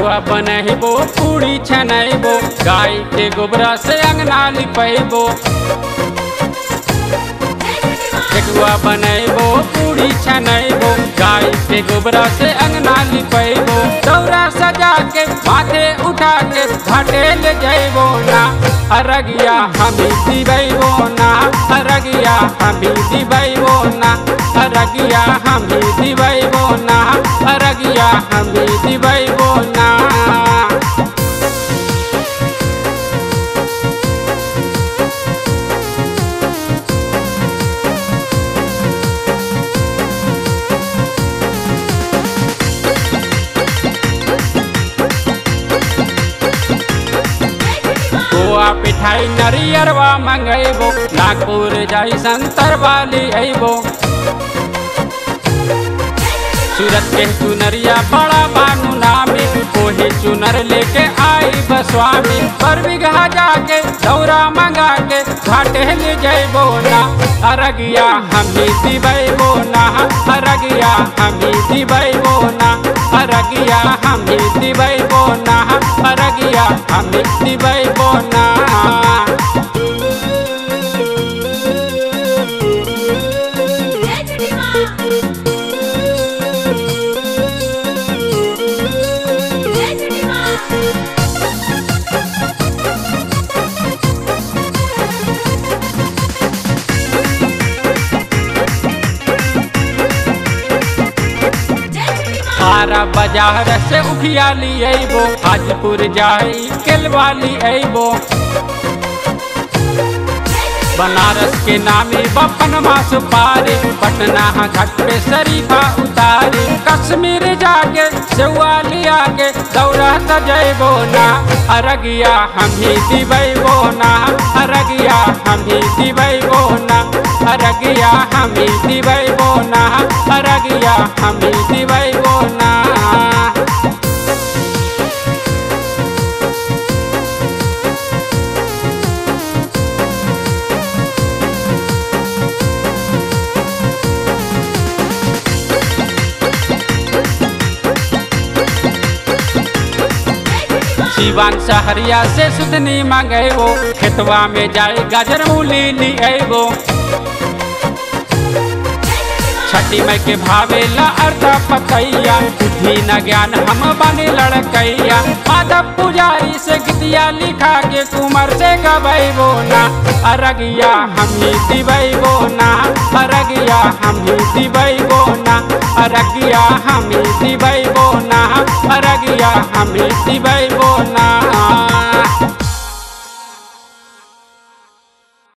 ठेकुआ बनैबो पूरी छनैबो गाय के गोबरा से अंगना लिपैबो ठेकुआ बनैबो पूरी छनैबो गाय के गोबरा से अंगना लिपैबो दौरा सजा के माथे उठा के घाटे ले जैबो ना अरगिया हमी दिबैबो ना अरगिया हमी दिबैबो ना अरगिया हमी दिबैबो ना अरगिया हमी दिबैबो ना गोआ पिठाई नरियरवा मंगैबो नागपुर जाई संतर वाली अइबो सूरत के चुनरिया बड़ा बानू नामी ओही चुनर लेके आई बस्वामी पर बिघा जाके दौरा मंगा के घाटे ले जैबो ना अरगिया हमी दिबैबो ना अरगिया हमी दिबैबो ना अरगिया हमी दिबैबो ना अरगिया हमी दिबैबो ना जय छठी माँ जय छठी माँ जय छठी माँ आरा बाजार से उखिया ली अइबो हाजपुर जाई केलवाली अइबो बनारस के नामी बपन मास पारी पटना घाट पे शरीफा उतारी कश्मीर जाके सेवा लिया के दौरा सजैबो ना अरगिया हम ही दिबैबो ना अरगिया हम ही दिबैबो ना अरगिया हम ही दिबैबो ना अरगिया हम ही दिबैबो ना सीवान सहरिया से सुदनी मंगेबो खेतवा में जाए गाजर मूली ली अइबो छठी मई के भावेला अर्धा पतैया बुद्धि न ज्ञान हम बने लड़कैया माधव पुजारी से गीतिया लिखा के कुमार से गबैबो ना अरगिया हम ही दिबैबो ना अरगिया हम ही दिबैबो ना अरगिया हम ही दिबैबो ना अरगिया हम ही दिबैबो ना